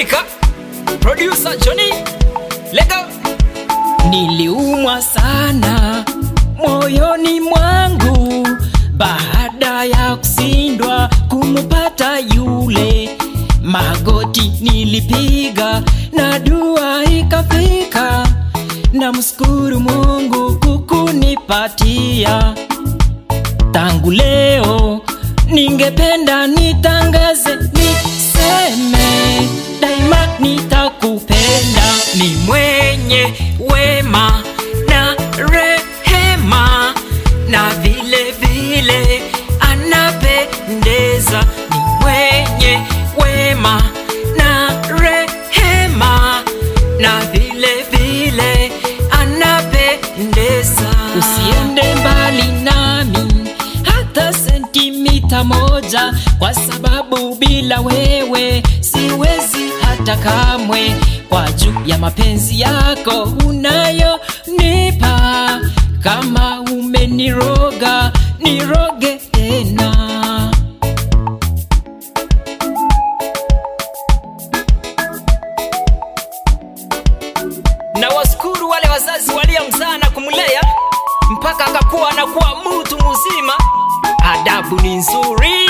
Africa. Producer Johnny Lego. Niliumwa sana moyoni mwangu baada ya kushindwa kumpata yule. Magoti nilipiga na dua ikafika, na mshukuru Mungu kukunipatia. Tangu leo ningependa nitangaze, niseme daima nitakupenda. Ni mwenye wema na rehema na vile vile anapendeza. Ni mwenye wema na rehema na vile vile anapendeza. Usiende mbali nami hata sentimita moja, kwa sababu bila wewe siwezi hata kamwe. Kwa juu ya mapenzi yako unayonipa, kama umeniroga niroge tena. na washukuru wale wazazi waliomzaa na kumlea mpaka akakuwa anakuwa mtu mzima. Adabu ni nzuri,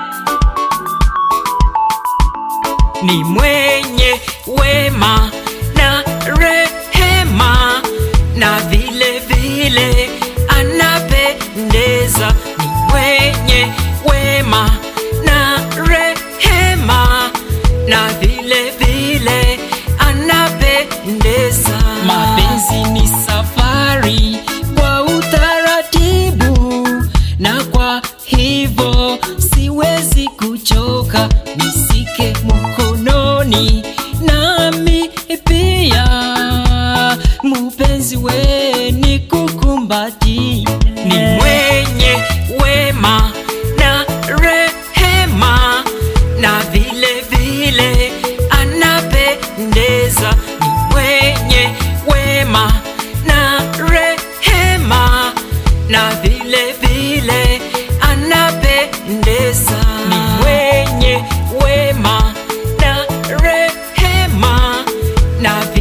ni mwenye wema na rehema, na vile vile anapendeza. Ni mwenye wema na rehema, na vile vile anapendeza. Mapenzi ni safari kwa utaratibu, na kwa hivyo siwezi kuchoka, nisike mkononi nami pia mupenzi we nikukumbati ni mwenye wema na rehema, na vile vile anapendeza. Ni mwenye wema na rehema, na vile vile anapendeza. Ni mwenye wema na rehema, na